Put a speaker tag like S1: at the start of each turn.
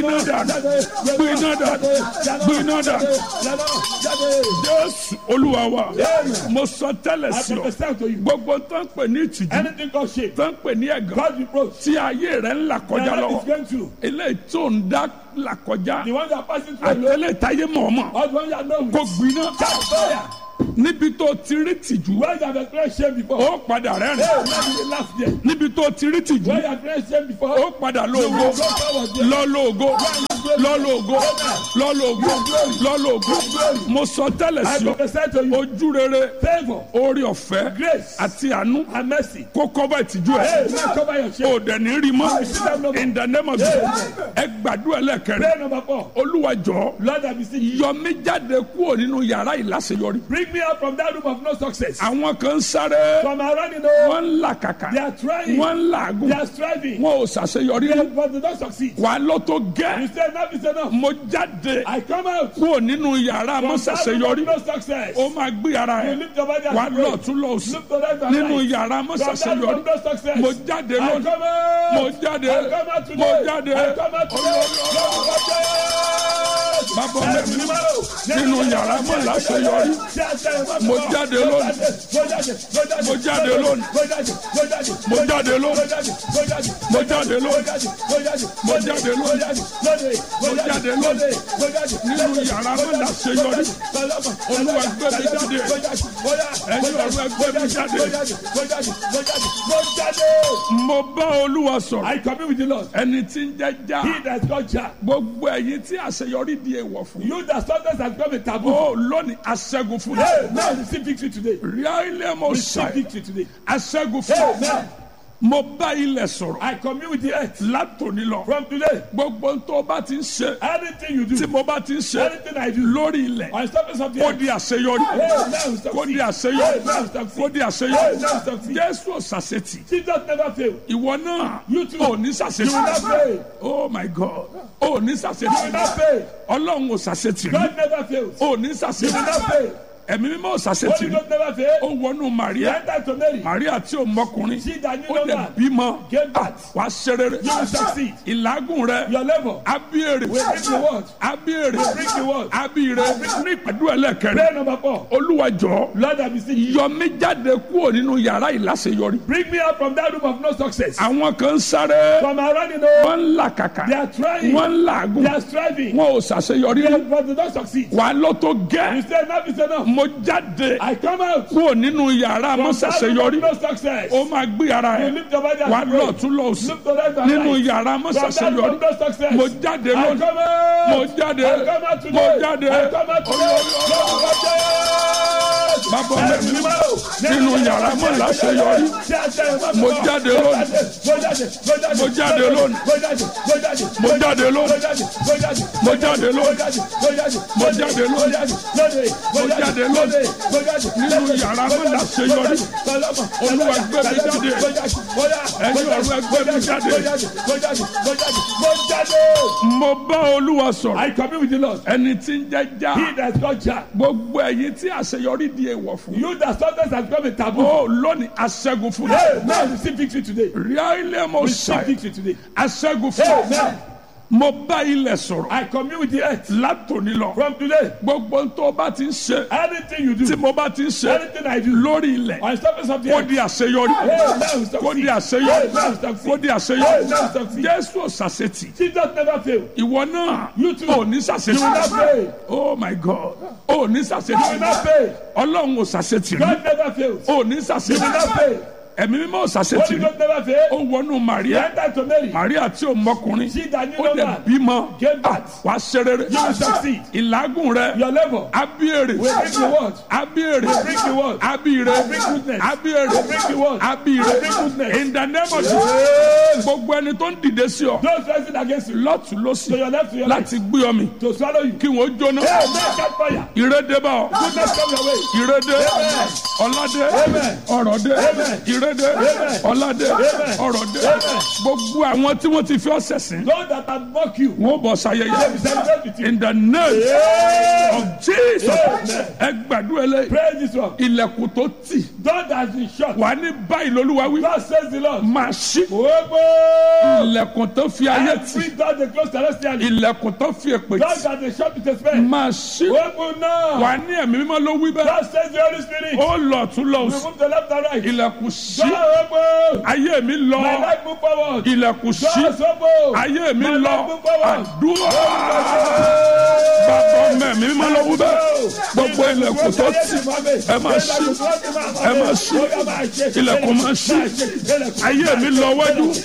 S1: iná dànù gbé iná dànù gbé iná dànù jésù olúwa wa mo sọ tẹ́lẹ̀
S2: I
S1: sí ọ
S2: prophesy to you.
S1: gbogbo tó ń pè ní ìtìjú
S2: Anything called shame,
S1: tó ń pè ní ẹ̀gàn
S2: God reproach,
S1: tí ayé rẹ̀ ń là
S2: that
S1: kọjá
S2: is
S1: lọ́wọ́
S2: going through.
S1: eléyìí tó ń dá là kọjá
S2: The one that passing through alone,
S1: àtẹlẹ táyé mọ̀ọ́mọ̀
S2: or the one that know
S1: kó gbiná
S2: Catch fire.
S1: níbi tó ti rí tìjú
S2: Where you have experienced shame before.
S1: ó padà rẹ́rìn
S2: Hey, now you dey laugh there.
S1: níbi tó ti rí tìjú
S2: Where you have experienced shame before.
S1: ó padà lóògó lọ́lọ́gó lọ́lọ́gó lọ́lọ́gó lọ́lọ́gó mo sọ tẹ́lẹ̀
S2: I
S1: sí ọ
S2: prophesy to you.
S1: ojú rere
S2: Favor,
S1: orí ọ̀fẹ́
S2: grace,
S1: àti àánú
S2: and mercy.
S1: kó kọ́bà ìtìjú
S2: Hey,
S1: ẹ̀
S2: now cover your shame.
S1: ó dẹ̀ ní rí mọ́ in the name of Jesus ẹ gbàdúrà lẹ́kẹ̀rẹ́
S2: Prayer number four.
S1: olúwa jọ̀ọ́
S2: Lord, I beseech you.
S1: yọ mí jáde kúrò nínú yàrá ìláṣeyọrí
S2: Bring me out from that room of no success.
S1: àwọn kan ń sáré
S2: From around you know,
S1: wọ́n ń làkàkà
S2: they are trying,
S1: wọ́n ń làágùn
S2: they are striving,
S1: wọn ò ṣàṣeyọrí
S2: they- but they don't succeed.
S1: wà ló tó
S2: You
S1: gẹ́
S2: say enough is enough.
S1: mo jáde
S2: I come out
S1: kúrò nínú yàrá
S2: from
S1: mọ́
S2: that room
S1: ṣàṣeyọrí
S2: of no success.
S1: ó máa gbé ara
S2: You
S1: ẹ̀
S2: lift your body
S1: wà
S2: and pray.
S1: lọ́ọ̀tún lọ́ọ̀sì
S2: Look to right and
S1: nínú
S2: right.
S1: yàrá mọ́
S2: From that room
S1: ṣàṣeyọrí
S2: of no success.
S1: mo jáde
S2: I
S1: lónìí
S2: come out.
S1: mo jáde
S2: I come out today.
S1: mo jáde
S2: I come out today.
S1: bàbá mi nínú yàrá mọ́ láṣeyọrí Mo jáde lónìí. Mo jáde lónìí. Mo jáde lónìí. Mo jáde lónìí. Mo jáde lónìí. Mo jáde lónìí. nínú yàrá mọ́ láṣeyọrí olúwa gbé mi jáde ẹ̀yin ọ̀rọ̀ ẹgbẹ́ mi jáde mo bá olúwa sọ̀rọ̀
S2: I commune with the Lord.
S1: ẹni tí ń jẹ́ já
S2: He that God Jah.
S1: gbogbo ẹ̀yin tí àṣeyọrí di èèwọ̀ fún
S2: You that sometimes has become a taboo.
S1: ó lónìí aṣẹ́gun fún
S2: Hey, now receive victory today.
S1: ríálẹ̀ mo
S2: Receive
S1: ṣàì
S2: victory today.
S1: aṣẹ́gun fún
S2: Amen.
S1: mo bá ilẹ̀ sọ̀rọ̀
S2: I commune with the earth.
S1: látòní lọ
S2: From today,
S1: gbogbo tó bá ti ń ṣe
S2: anything you
S1: tí
S2: do,
S1: mo bá ti ń ṣe
S2: anything I do,
S1: lórí ilẹ̀
S2: on surface of the
S1: kó
S2: earth,
S1: di àṣeyọrí
S2: hey, now we
S1: kó di
S2: succeed.
S1: àṣeyọrí
S2: Hey, now we succeed.
S1: kó di
S2: Hey,
S1: àṣeyọrí
S2: now we succeed.
S1: jésù ọ̀sàṣetì
S2: Jesus never fail.
S1: ìwọ náà
S2: You too.
S1: ò ní
S2: You will not
S1: ṣàṣetì
S2: fail.
S1: oh my god ò ní
S2: You will
S1: ṣàṣetì
S2: not fail.
S1: ọlọ́run ò ṣàṣetì rí
S2: God never fails.
S1: ò ní
S2: You will
S1: ṣàṣetì
S2: not fail.
S1: ẹ̀mí mímọ́ ò ṣàṣetì
S2: Holy
S1: rí
S2: Ghost never fail.
S1: ó wọnú
S2: He
S1: maria
S2: entered to Mary.
S1: maria tí ò mọkùnrin
S2: She that knew
S1: ó
S2: no
S1: dẹ̀
S2: man
S1: bímọ
S2: gave birth.
S1: wàá ṣe rere
S2: You will succeed.
S1: ìlágùn rẹ
S2: Your level
S1: abíyèrè
S2: will bring the word.
S1: abíyèrè
S2: Will bring the word.
S1: abíyèrè ní ìpàdé ẹlẹ́kẹrin
S2: Prayer number four.
S1: olúwa jọ̀ọ́
S2: Lord, I beseech you.
S1: yọ mí jáde kúrò nínú yàrá ìláṣeyọrí
S2: Bring me out from that room of no success.
S1: àwọn kan ń sáré
S2: From around you know,
S1: wọ́n ń làkàkà
S2: they are trying,
S1: wọ́n ń làágùn
S2: they are striving,
S1: wọn ò ṣàṣeyọrí
S2: they- but they don't succeed.
S1: wà ló tó
S2: You
S1: gẹ́
S2: say enough is enough.
S1: mo jáde
S2: I come out
S1: kúrò nínú yàrá
S2: from
S1: mọ́
S2: that room
S1: ṣàṣeyọrí
S2: of no success.
S1: ó máa gbé ara
S2: You
S1: ẹ̀
S2: lift your body
S1: wà
S2: and pray.
S1: lọ́ọ̀tún lọ́ọ̀sì
S2: Look to right and
S1: nínú
S2: right.
S1: yàrá mọ́
S2: From that room
S1: ṣàṣeyọrí
S2: of no success.
S1: mo jáde
S2: I
S1: lónìí
S2: come out.
S1: mo jáde
S2: I come out today.
S1: mo jáde
S2: I come out today.
S1: bàbá mi nínú yàrá mọ́ láṣeyọrí Mo jáde lónìí. Mo jáde lónìí. Mo jáde lónìí. Mo jáde lónìí. Mo jáde lónìí. Mo jáde lónìí. nínú yàrá mọ́ láṣeyọrí olúwa gbé mi jáde ẹ̀yin ọ̀rọ̀ ẹgbẹ́ mi jáde mo bá olúwa sọ̀rọ̀
S2: I commune with the Lord.
S1: ẹni tí ń jẹ́ já
S2: He that is called Jah.
S1: gbogbo ẹ̀yin tí àṣeyọrí di èèwọ̀ fún
S2: You that sometimes has become a taboo.
S1: ó lónìí aṣẹ́gun fún
S2: Hey, now receive victory today.
S1: ríà ilé mo
S2: Receive
S1: ṣàì
S2: victory today.
S1: aṣẹ́gun fún
S2: Amen.
S1: mo bá ilẹ̀ sọ̀rọ̀
S2: I commune with the earth.
S1: látòní lọ
S2: From today,
S1: gbogbo tó bá ti ń ṣe
S2: anything you
S1: tí
S2: do,
S1: mo bá ti ń ṣe
S2: anything I do,
S1: lórí ilẹ̀
S2: on surface of the
S1: kó
S2: earth,
S1: di àṣeyọrí
S2: hey, now we
S1: kó di
S2: succeed.
S1: àṣeyọrí
S2: Hey, now we
S1: kó
S2: succeed.
S1: di
S2: Hey,
S1: àṣeyọrí
S2: now we succeed.
S1: jésù ọ̀sàṣetì
S2: Jesus never fail.
S1: ìwọ náà
S2: You too.
S1: ò ní
S2: You
S1: ṣàṣetì
S2: will not fail.
S1: oh my god ò ní
S2: You will
S1: ṣàṣetì
S2: not fail.
S1: ọlọ́run ò ṣàṣetì rí
S2: God never fails.
S1: ò ní
S2: You will
S1: ṣàṣetì
S2: not fail.
S1: ẹ̀mí mímọ́ ò ṣàṣetì
S2: Holy
S1: rí
S2: Ghost never fail.
S1: ó wọnú
S2: He
S1: maria
S2: entered to Mary.
S1: maria tí ò mọkùnrin
S2: She that knew
S1: ó
S2: no
S1: dẹ̀
S2: man
S1: bímọ
S2: gave birth.
S1: wàá ṣe rere
S2: You will succeed.
S1: ìlágùn rẹ
S2: Your level
S1: abíyèrè
S2: will bring the word.
S1: abíyèrè
S2: Will bring the word.
S1: abíyèrè
S2: Will bring goodness.
S1: abíyèrè
S2: Will bring the word.
S1: abíyèrè
S2: Will bring goodness.
S1: in the name of Jesus
S2: Yes.
S1: gbogbo ẹni tó ń dìde sí ọ
S2: Those rising against you,
S1: lọ́tún
S2: to
S1: lọ́sì
S2: your left, to your right,
S1: láti gbé ọ mi
S2: to swallow you.
S1: kí wọ́n jóná
S2: Hey, man, catch fire.
S1: ìrédé bá ọ
S2: Goodness come your way.
S1: ìrédé
S2: Amen.
S1: ọ̀làdé
S2: Amen.
S1: ọ̀rọ̀dé
S2: Amen.
S1: ìrédé èrèdè ọ̀làdé ọ̀rọ̀dé gbogbo àwọn tí wọ́n ti fi ọ̀sẹ̀ sìn
S2: Those that have mocked you,
S1: wọ́n bọ̀
S2: they will
S1: sayẹyẹ
S2: celebrate with you.
S1: in the name
S2: Yeah.
S1: of Jesus ẹ gbàdúrà lẹ
S2: Praise this one.
S1: ilẹ̀kùn tó tì
S2: God has been shut.
S1: wà ní báyìí lolúwa wí
S2: God says the Lord.
S1: máa ṣí
S2: Ogbó.
S1: ilẹ̀kùn tó fi ayé tì
S2: Every door they close celestially.
S1: ilẹ̀kùn tó fi èpè
S2: God
S1: tì
S2: that they shut with a spell.
S1: máa ṣí
S2: Open now.
S1: wà ní ẹ̀mí mímọ́ ló wí bẹ́ẹ̀
S2: God says the Holy Spirit.
S1: ó lọ tún lọ
S2: We
S1: sí
S2: move to left and right.
S1: ilẹ̀kùn ṣí
S2: God open.
S1: ayé mi lọ
S2: My life move forward.
S1: ilẹ̀kùn ṣí
S2: God open.
S1: ayé mi
S2: My
S1: lọ
S2: life move forward.
S1: àdúrà bàbá mẹ́mí mímọ́ ló wí bẹ́ẹ̀ gbogbo ilẹ̀kùn tó tì ẹ máa ṣí ẹ máa ṣí ilẹ̀kùn máa ṣí ayé mi lọ wájú